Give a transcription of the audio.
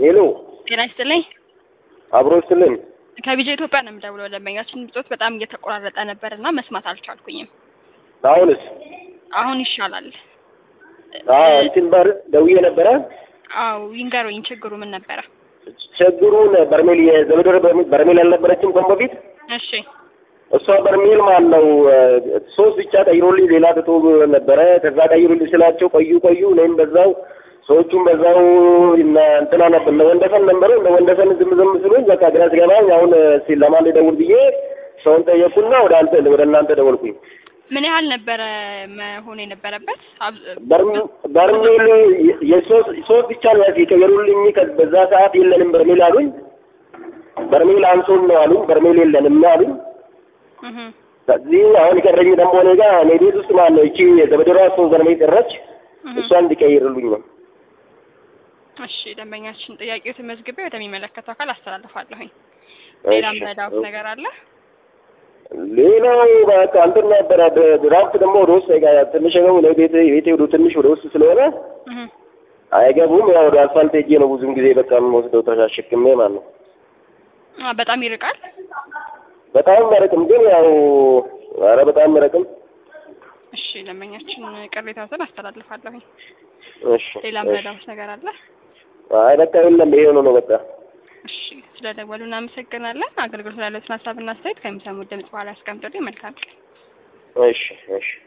ሄሎ ጤና ይስጥልኝ። አብሮ ይስጥልኝ። ከቢጃ ኢትዮጵያ ነው የምደውለው። ደንበኛችን ብጾት በጣም እየተቆራረጠ ነበር እና መስማት አልቻልኩኝም። አሁንስ? አሁን ይሻላል። አዎ እንትን በር ደውዬ ነበረ። አው ይንገሩኝ፣ ችግሩ ምን ነበረ? ችግሩን በርሜል የዘመዶር በርሜል አልነበረችም ከዚህ በፊት እሺ እሷ በርሜል ማን ነው ሶስት ብቻ ቀይሮልኝ ሌላ ትቶ ነበረ። ከዛ ቀይሮልኝ ስላቸው ቆዩ ቆዩ እኔም በዛው ሰዎቹም በዛው እና እንትና ነበር እነ ወንደሰን ነበሩ። እነ ወንደሰን ዝም ዝም ስሉኝ በቃ ግራ ሲገባኝ አሁን እስኪ ለማን ልደውል ብዬ ሰውን ጠየቅኩና ወደ አንተ ወደ እናንተ ደወልኩኝ። ምን ያህል ነበረ መሆን የነበረበት? በርሜል በርሜል የሶስት ሶስት ብቻ ነው የቀየሩልኝ። በዛ ሰዓት የለንም በርሜል አሉኝ። በርሜል አንሶን ነው አሉኝ። በርሜል የለንም አሉኝ። እህ ከዚህ አሁን የቀረኝ ደግሞ እኔ ጋር እኔ ቤት ውስጥ ማለት ነው እቺ ዘመዶራ ሶስት በርሜል ቀረች። እሷን እንዲቀይርልኝ ነው። እሺ ደንበኛችን ጥያቄው ተመዝግቤ ወደሚመለከተው አካል አስተላልፋለሁኝ። ሌላም ረዳውት ነገር አለ? ሌላው በቃ እንትን ነበረ ድራፍት ደግሞ ወደ ውስጥ አይጋ ትንሽ ነው ነው ቤት ቤቴ ወደ ትንሽ ወደ ውስጥ ስለሆነ እህ አይገቡም። ያው ወደ አስፋልት ሄጄ ነው ብዙም ጊዜ በቃ የምወስደው ተሻሽክሜ ማለት ነው። አ በጣም ይርቃል። በጣም መረቅም ግን ያው ኧረ በጣም መረቅም። እሺ ደንበኛችን ቅሬታውን አስተላልፋለሁኝ። እሺ ሌላም እሺ። ረዳውት ነገር አለ? አይ በቃ የለም ይሄ ነው ነው በቃ እሺ ስለደወሉ እናመሰግናለን። አገልግሎት ላለትን ሀሳብና አስተያየት ከሚሰሙት ድምጽ በኋላ ያስቀምጡልኝ። መልካም ቀን። እሺ እሺ